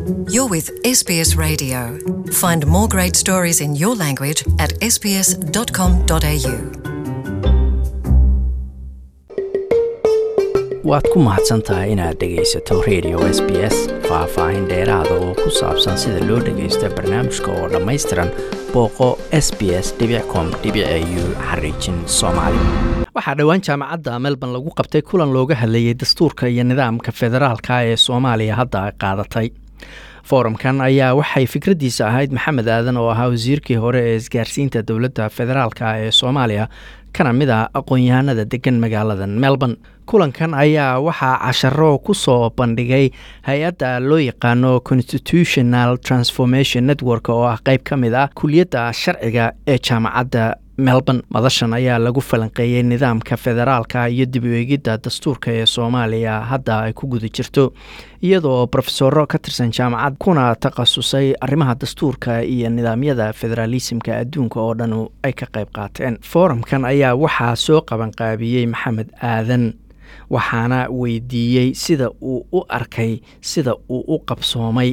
You're with SBS Radio. Find more great stories in your language at sbs.com.au. waad ku mahadsan tahay inaad dhegaysato radio s b s faah-faahin dheeraada oo ku saabsan sida loo dhagaysto barnaamijka oo dhammaystiran booqo s b s com u xariijin soomaali waxaa dhowaan jaamacadda melbourne lagu qabtay kulan looga hadlayay dastuurka iyo nidaamka federaalka ee soomaaliya hadda qaadatay forumkan ayaa waxay fikraddiisa ahayd maxamed aadan oo ahaa wasiirkii hore ee isgaarsiinta dowladda federaalka ee soomaaliya kana mid a aqoon-yahanada degan magaalada melbourne kulankan ayaa waxaa casharo ku soo bandhigay hay-adda loo yaqaano constitutional transformation network oo ah qeyb ka mid ah kuliyadda sharciga ee jaamacadda melbourne madashan ayaa lagu falanqeeyey nidaamka federaalka iyo dib u eegidda dastuurka ee soomaaliya hadda ay ku guda jirto iyadoo rofesoro ka tirsan jaamacad kuna takhasusay arrimaha dastuurka iyo nidaamyada federaalisimka adduunka oo dhan ay ka qayb qaateen forumkan ayaa waxaa soo qabanqaabiyey maxamed aadan waxaana weydiiyey sida uu u arkay sida uu u qabsoomay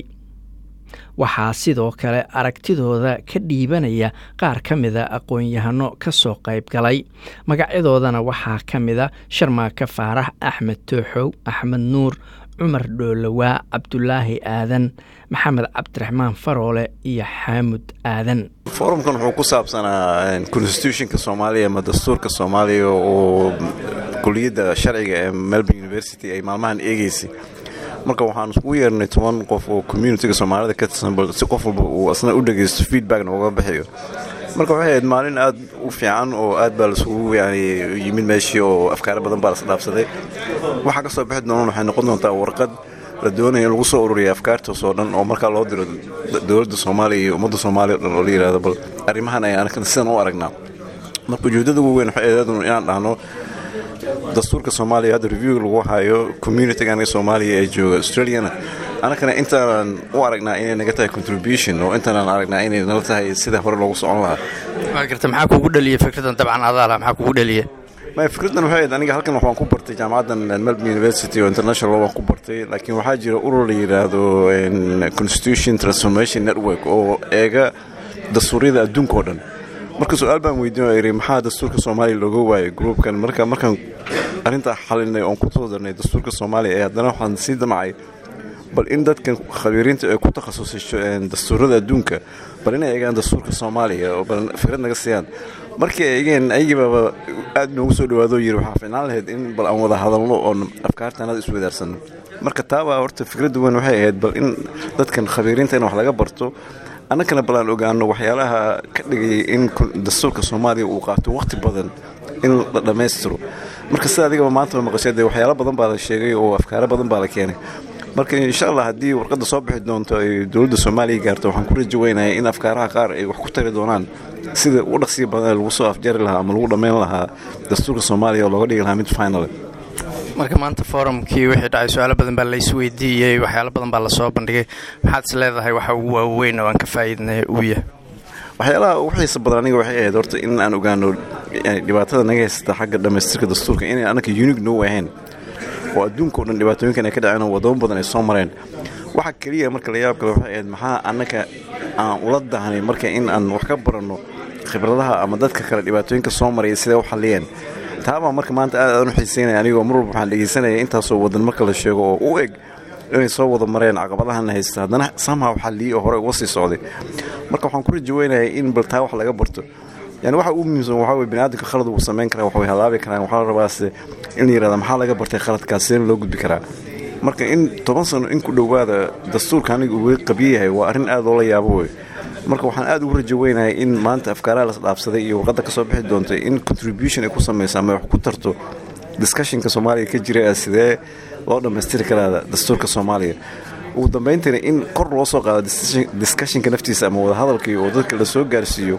waxaa sidoo kale aragtidooda ka dhiibanaya qaar ka mida aqoon-yahano ka soo qayb galay magacyadoodana waxaa ka mida sharmaaka faarax axmed tooxow axmed nuur cumar dhoolowaa cabdulaahi aadan maxamed cabdiraxmaan faroole iyo xaamud aadan forumkan wuxuu ku saabsanaa constitutionka soomaaliya ama dastuurka soomaaliya oo kuliyadda sharciga ee melbourne university ay maalmahan eegeysay marka waxaan iskugu yeernay toban qof oo communitiga soomaalida ka tirsan si qof walba uu asna u dhegaysto feedbackna uga bixiyo marka waxay ahayd maalin aad u fiican oo aad baa laisugu yani yimid meeshii oo afkaaro badan baa lasdhaafsaday waxaa ka soo bixi doonaan waxay noqon doontaa warqad la doonaya in lagu soo ururiya afkaartaas oo dhan oo markaa loo diro dowladda soomaaliya iyo ummadda soomaaliya o dhan oo la yihahdo bal arrimahan ay anakan sidan u aragnaa marka ujeeddada ugu weyn waxay ahayd inaan dhahno dastuurka soomaaliya hadda review lagu hayo communitigan soomaaliya ee jooga australiana anakana intaanan u aragnaa inay naga tahay contribution oo intaanan aragnaa inay nala tahay sida hore loogu socon lahaa waa garta maxaa kugu dhaliya fikradan dabcan adaala maxaa kugu dhaliya maya fikraddan waxay ahayd aniga halkan waxaan ku bartay jaamacaddan melbourne university oo international waan ku bartay laakiin waxaa jira urur la yidhaahdo constitution transformation network oo eega dastuuryada adduunka oo dhan marka su-aal baan weydiin oo idhi maxaa dastuurka soomaaliya looga waayay gruubkan marka markaan arrintaa xalinay oon ku soo darnay dastuurka soomaaliya ee haddana waxaan sii damacay bal in dadkan khabiiriinta ee ku takhasusay dastuurada adduunka bal inay eegaan dastuurka soomaaliya oo bal fikrad naga siiyaan markii ay eegeen ayagiibaaba aad noogu soo dhawaado yiri waxaa fiicnaan lahayd in bal aan wada hadalno oon afkaartanada iswadaarsanno marka taabaa horta fikradda weyn waxay ahayd bal in dadkan khabiiriinta in wax laga barto annagana bal aan ogaano waxyaalaha ka dhigayay in dastuurka soomaaliya uu qaato wakhti badan in la dhammaystiro marka sida adigaba maanta maqashay dee waxyaalo badan baa la sheegay oo afkaaro badan baa la keenay marka insha allah haddii warqadda soo bixi doonto ay dowladda soomaaliya gaarto waxaan ku rajo weynaya in afkaaraha qaar ay wax ku tari doonaan sida u dhaqsiya badan lagu soo afjari lahaa ama lagu dhammayn lahaa dastuurka soomaaliya oo looga dhigi lahaa mid final marka maanta forumkii wixii dhacay su-aalo badan baa laisweydiiyey waxyaalo badan baa lasoo bandhigay maxaad is leedahay waxa ugu waaweyn oo aan ka faa'iidnay uu yahay waxyaalaha ugu xiisa badan aniga waxay ahayd horta in aan ogaano dhibaatada naga haysata xagga dhammaystirka dastuurka inay annaka unig noo ahayn oo adduunka o dhan dhibaatooyinkan ay ka dhaceen oo wadamo badan ay soo mareen waxa keliya marka la yaab kale waxay ahayd maxaa annaka aan ula dahnay marka in aan wax ka baranno khibradaha ama dadka kale dhibaatooyinka soo maraya siday u xalliyeen taabaa marka maanta aad aan u xiiseynaya anigoo mar walba waxaan dhegaysanaya intaasoo wadan marka la sheego oo u eg inay soo wada mareen caqabadahana haysta haddana samhaw xalliyey oo hore uga sii socday marka waxaan ku rajaweynayaa in bal taa wax laga barto yani waxa ugu muhiimsan waxaa wey biniaadamka khalad wuu samayn karaa wax way halaabi karaan waxaa la rabaase in la yirahda maxaa laga bartay khaladkaas sideen loo gudbi karaa marka in toban sano in ku dhowaada dastuurka aniga uu weli qabyo yahay waa arrin aad loola yaabo wey marka waxaan aad ugu rajo weynahay in maanta afkaaraha las dhaafsaday iyo warqadda ka soo bixi doontay in contribution ay ku samaysa ama wax ku tarto discushinka soomaaliya ka jira ee sidee loo dhammaystiri karaa dastuurka soomaaliya ugu dambayntiina in kor loo soo qaado discushinka naftiisa ama wadahadalkii oo dadka la soo gaarsiiyo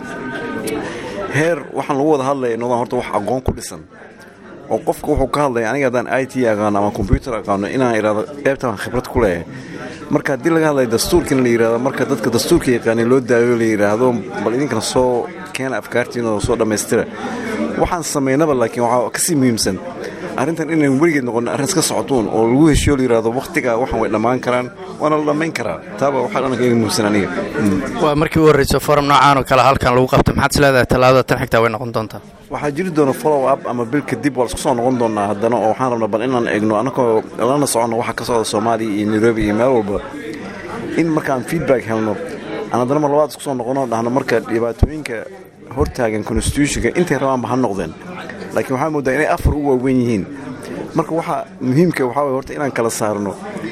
heer waxaan lagu wada hadlaya inodaan horta wax aqoon ku dhisan oo qofka wuxuu ka hadlaya aniga haddaan i t aqaano ama combyuter aqaano inaan idhahdo qeybtaan khibrad ku leeyahay marka haddii laga hadlaya dastuurkiina la yidhahdo marka dadka dastuurka yaqaanay loo daayo la yidhaahdo bal idinkana soo keena afkaartiina oo soo dhammaystira waxaan samaynaba laakiin waxaa kasii muhiimsan arrintan inayn weligeed noqon arrin iska socotuun oo lagu heshiyo la yidhahdo wakhtigaa waxan way dhammaan karaan waana la dhammayn karaa taaba waxaa dhananka iga muhimsan aniga waa markii u horreyso forum noocaan oo kale halkan lagu qabto maxaad is leedahay tallaabada tan xigtaa way noqon doontaa waxaa jiri doona follow up ama bil kadib waa laisku soo noqon doonaa haddana oo waxaan rabnaa bal inaan eegno annagoo lana soconno waxa ka socda soomaaliya iyo nairobi iyo meel walba in markaan feedback helno aan haddana mar labaad isku soo noqono dhahno marka dhibaatooyinka hortaagan constitutionka intay rabaanba ha noqdeen laakiin waxaa moodaa inay afar u waaweyn yihiin marka waxaa muhiimka waxaa waye horta inaan kala saarno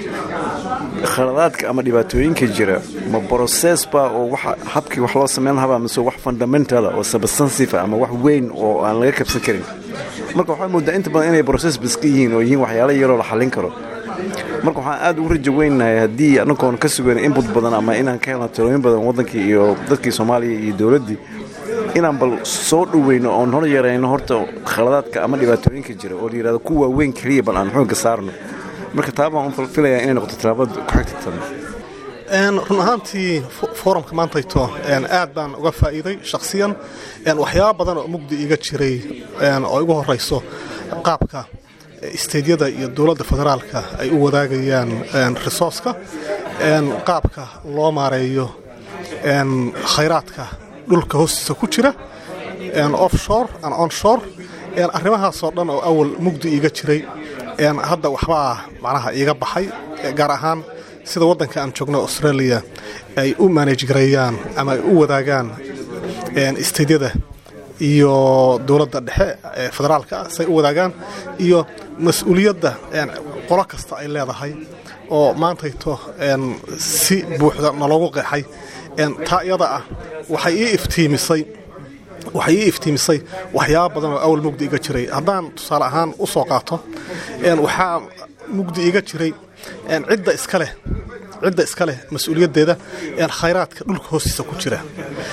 khaladaadka ama dhibaatooyinka jira ma broses ba oo waxa habkii wax loo samayn lahabaa mise wax fundamentala oo substansive ama wax weyn oo aan laga kabsan karin marka waxaa moodaa inta badan inay broses baska yihiin oo yihiin waxyaalo yaroo la xallin karo marka waxaan aad ugu rajo weynahay haddii annagoon ka sugan inbut badan ama inaan ka helno talooyin badan waddankii iyo dadkii soomaaliya iyo dowladdii inaan bal soo dhoweyno oon hor yarayno horta khaladaadka ama dhibaatooyinka jira oo la yidhahdo ku waaweyn keliya bal aan xoogga saarno marka taa baan u filayaa inay noqoto tallaabada ku xigtatan run ahaantii forumka maantayto aad baan uga faa'iiday shakhsiyan waxyaaba badan oo mugdi iga jiray oo igu horayso qaabka isteydyada iyo dowladda federaalka ay u wadaagayaan resourceka qaabka loo maareeyo khayraadka dhulka hoostiisa ku jira offshore and onshore arrimahaasoo dhan oo awal mugdi iiga jiray hadda waxbaa macnaha iiga baxay gaar ahaan sida waddanka aan joogno australia ay u manage gareeyaan ama ay u wadaagaan isteydyada iyo dowladda dhexe ee federaalka say u wadaagaan iyo mas-uuliyadda qolo kasta ay leedahay oo maantayto si buuxda naloogu qeexay taa iyada ah waxay ii iftiimisay waxay ii iftiimisay waxyaaba badan oo awal mugdi iga jiray haddaan tusaale ahaan u soo qaato waxaa mugdi iga jiray cidda iska leh cidda iska leh mas-uuliyaddeeda khayraadka dhulka hoostiisa ku jira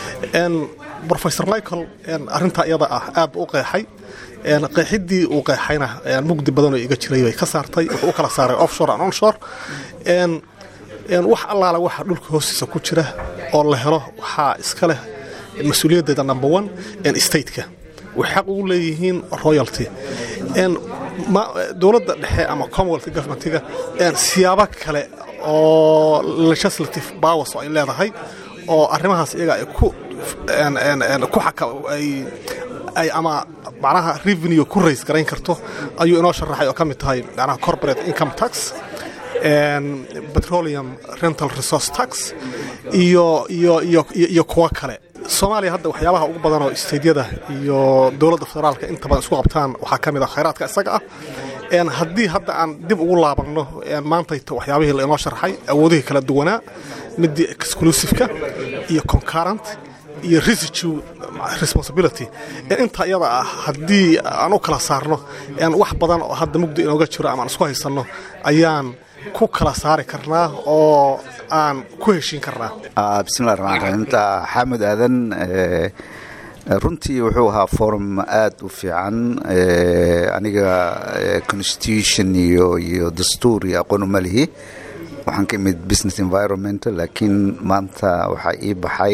rofesor michael arrintaa iyada ah aad u qeexay qeexiddii uu qeexayna mugdi badan oo iga jiray bay ka saartay wuxuu u kala saaray offshore and onshore wax allaale waxa dhulka hoostiisa ku jira oo la helo waxaa iska leh mas-uuliyaddeeda number one stateka waxay xaq ugu leeyihiin royalty dowladda dhexe ama commonwealth governmentiga siyaabo kale oo legislative powers oo ay leedahay oo arrimahaas iyaga ay ku ku ay ama macnaha revenue ku rays garayn karto ayuu inoo sharaxay oo ka mid tahay macnaha corporate income tax petroleum rental resource tax iyo iyo iyo iyo kuwo kale soomaaliya hadda waxyaabaha ugu badan oo isteydyada iyo dowladda federaalka inta badan isku qabtaan waxaa ka mid ah khayraadka isaga ah haddii hadda aan dib ugu laabanno maantayta waxyaabihii la inoo sharxay awoodihii kala duwanaa midii exclusiveka iyo concurrent iyo residue responsibility intaa iyada ah haddii aan u kala saarno wax badan oo hadda mugdi inooga jiro ama aan isku haysanno ayaan ku kala saari karnaa oo aan ku heshiin karnaa bismillahi raxmaan raxiim xaamud aadan runtii wuxuu ahaa forum aad u fiican aniga constitution iyo iyo dastuur iyo aqoon uma lihi waxaan ka imid business environment laakiin maanta waxaa ii baxay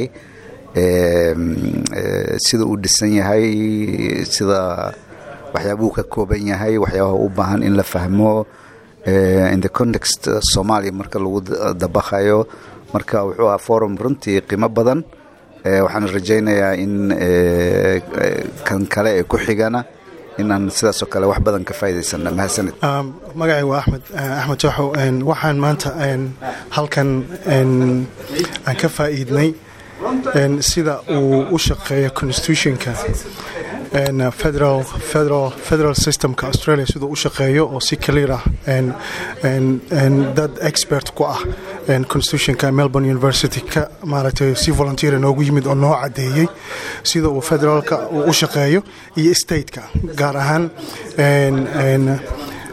sida uu dhisan yahay sida waxyaabuhu ka kooban yahay waxyaabaha u baahan in la fahmo in the context soomaaliya marka lagu dabaqayo marka wuxuu ahaa forum runtii qiimo badan waxaan rajaynayaa in kan kale ee ku xigana inaan sidaasoo kale wax badan ka faa'idaysana mahadsanid magacay waa axmed axmed jaxow waxaan maanta halkan aan ka faa'iidnay sida uu u shaqeeyo constitutionka federal federal federal systemka australia siduu u shaqeeyo oo si clear ah dad expert ku ah constitutionka melbourne university ka maaragtay si volunteer noogu yimid oo noo caddeeyey sida uu federaalka uu u shaqeeyo iyo stateka gaar ahaan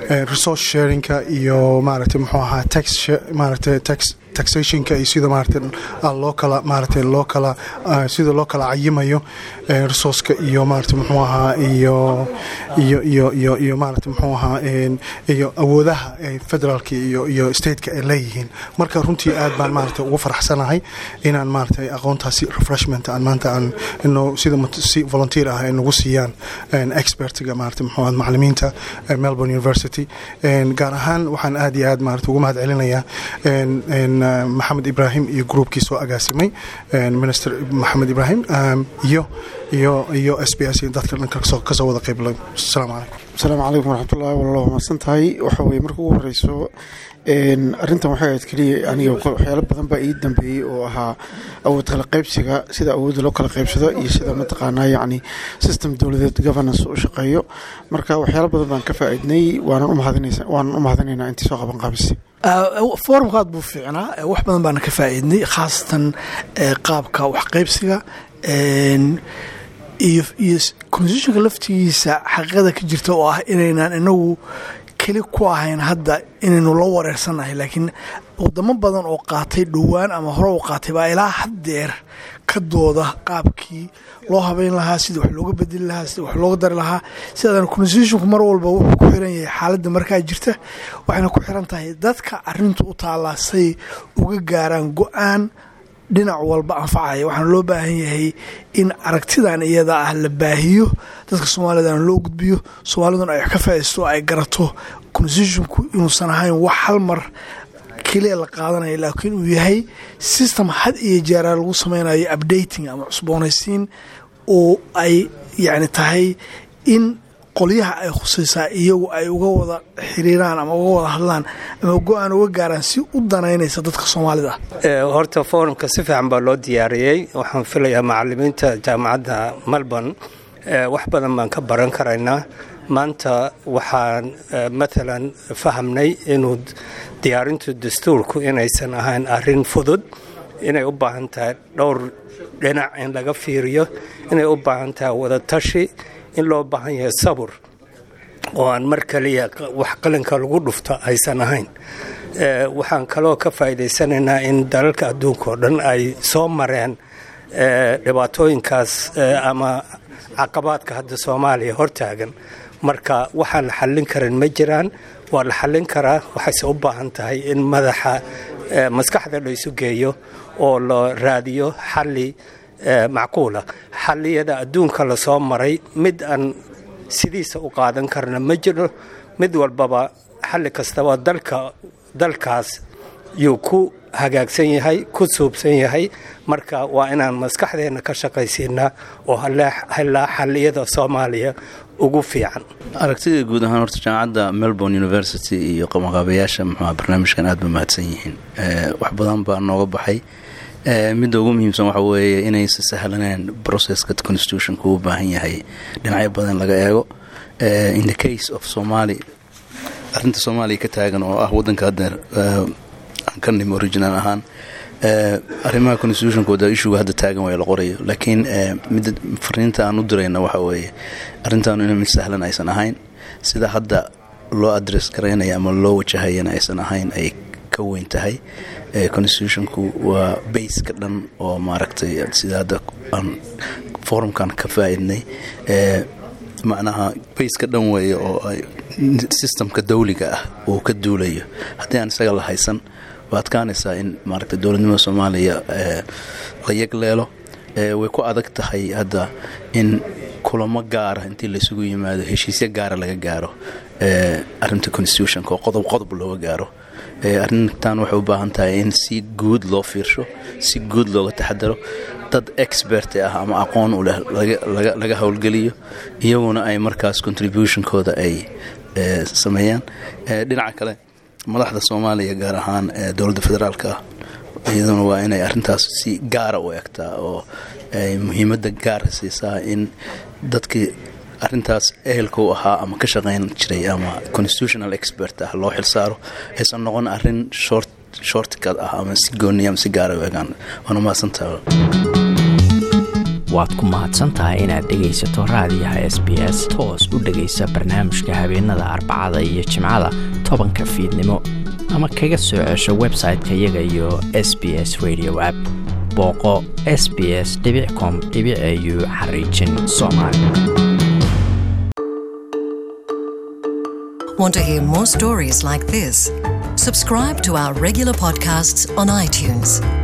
resource sharingka iyo maaragtay muxuu ahaa tax maaragtay tax taxationka iyo sida maaragtay loo kala maaragtay loo kala sida loo kala cayimayo resourceka iyo maaragtay muxuu ahaa iyo iyo iyo iyo iyo maaragtay muxuu ahaa iyo awoodaha federaalka iyo iyo stateka ay leeyihiin marka runtii aad baan maaragtay ugu faraxsanahay inaan maaragtay aqoontaasi refreshment aan maanta aan ino sida si volunteer ah ay nagu siiyaan expertga maaragtay muxuu ahaa macallimiinta melbourne university gaar ahaan waxaan aad iyo aad maaragtay ugu mahad celinayaa maxamed ibraahim iyo groupkii soo agaasimay minister maxamed ibraahim iyo iyo iyo s b s iyo dadka dhanka kasoo wada qeyblay asalaamu calaykum asalaamu calaykum waraxmatullahi wallah mahadsan tahay waxa weye marka ugu horeyso arrintan waxay ahayd keliya aniga waxyaalo badan baa ii dambeeyey oo ahaa awood kala qaybsiga sida awoodda loo kala qaybsado iyo sida mataqaanaa yacni system dowladeed governance u shaqeeyo marka waxyaalo badan baan ka faa'iidnay waanan u mahadinaynaa intii soo qaban qaabisay forumka aad buu fiicnaa wax badan baana ka faa'iidnay khaasatan qaabka waxqaybsiga iyo iyo constitutionka laftigiisa xaqiiqada ka jirta oo ah inaynaan inagu keli ku ahayn hadda inaynu la wareersanahay laakiin wadamo badan oo qaatay dhowaan ama hore u qaatay baa ilaa haddeer ka dooda qaabkii loo habeyn lahaa sida wax looga bedeli lahaa sida wax looga dari lahaa sidaadana constitutionku mar walba wuxuu ku xiran yahay xaaladda markaa jirta waxayna ku xiran tahay dadka arintu u taallaa say uga gaaraan go-aan dhinac walba anfacaya waxaana loo baahan yahay in aragtidan iyada ah la baahiyo dadka soomaalidana loo gudbiyo soomaaliduna ay wax ka faaisto ay garato constitutionku inuusan ahayn wax hal mar keliya la qaadanaya laakiin uu yahay system had iyo jeeraa lagu sameynayo updating ama cusboonaysiin oo ay yacni tahay in qolyaha ay khusaysaa iyagu ay uga wada xiriiraan ama uga wada hadlaan ama go-aan uga gaaraan si u danaynaysa dadka soomaalida horta forumka si fiican baa loo diyaariyey waxaan filayaa macalimiinta jaamacadda melbourne wax badan baan ka baran karaynaa maanta waxaan maalan fahamnay inuu diyaarintu dastuurku inaysan ahayn arin fudud inay u baahan tahay dhowr dhinac in laga fiiriyo inay u baahan tahay wada tashi in loo baahan yahay sabur oo aan mar kaliya wax qalinka lagu dhufto aysan ahayn waxaan kaloo ka faa'iidaysanaynaa in dalalka adduunka oo dhan ay soo mareen dhibaatooyinkaas ama caqabaadka hadda soomaaliya hortaagan marka waxaan la xallin karin ma jiraan waa la xallin karaa waxayse u baahan tahay in madaxa maskaxda la isu geeyo oo la raadiyo xalli macquula xalliyada adduunka lasoo maray mid aan sidiisa u qaadan karna ma jiro mid walbaba xalli kastaba dalka dalkaas yuu ku hagaagsan yahay ku suubsan yahay marka waa inaan maskaxdeenna ka shaqaysiinaa oo helaa xalliyada soomaaliya ugu fiican aragtida guud ahaan horta jaamacadda melbourne university iyo qabanqaabayaasha muxuuha barnaamijkan aad ba mahadsan yihiin wax badan baa nooga baxay midda ugu muhiimsan waxa weeye inaysa sahlaneen processka constitutionka uu baahan yahay dhinacyo badan laga eego in the case of somaali arrinta soomaaliya ka taagan oo ah waddanka haddeer aan ka nimi original ahaan arrimaha constitutionkooda ishuga hadda taagan waa la qorayo laakiin midda fariinta aan u dirayna waxa weeye arrintaanu ina mid sahlan aysan ahayn sida hadda loo adress garaynaya ama loo wajahayana aysan ahayn ay ka weyn tahay constitutionku waa bayska dhan oo maaragtay sida hadda aan forumkan ka faa-idnay macnaha bayska dhan weeye oo systemka dawliga ah uu ka duulayo haddii aan isaga la haysan waa adkaanaysaa in maaragtay dowladnimada soomaaliya la yagleelo way ku adag tahay hadda in kulamo gaara intii laysugu yimaado heshiisyo gaara laga gaaro arinta constitutionka oo qodob qodob looga gaaro arrintan waxay u baahan tahay in si guud loo fiirsho si guud looga taxadaro dad expert ah ama aqoon u leh laga howlgeliyo iyaguna ay markaas contributionkooda ay sameeyaan dhinaca kale madaxda soomaaliya gaar ahaan dowladda federaalka ah iyaduna waa inay arrintaas si gaara u egtaa oo ay muhiimadda gaara siisaa in dadkii arrintaas ehelka u ahaa ama ka shaqayn jiray ama constitutional expert ah loo xilsaaro aysan noqon arrin short shortcad ah ama si gooniya ama si gaara u egaan waana mahadsantaha waad ku mahadsan tahay inaad dhegaysato raadiyaha s b s toos u dhegaysa barnaamijka habeenada arbacada iyo jimcada tobanka fiidnimo ama kaga soo cesho website-ka iyaga iyo s b s radio app booqo s b s com au xariijin soomaali Want to hear more stories like this? Subscribe to our regular podcasts on iTunes.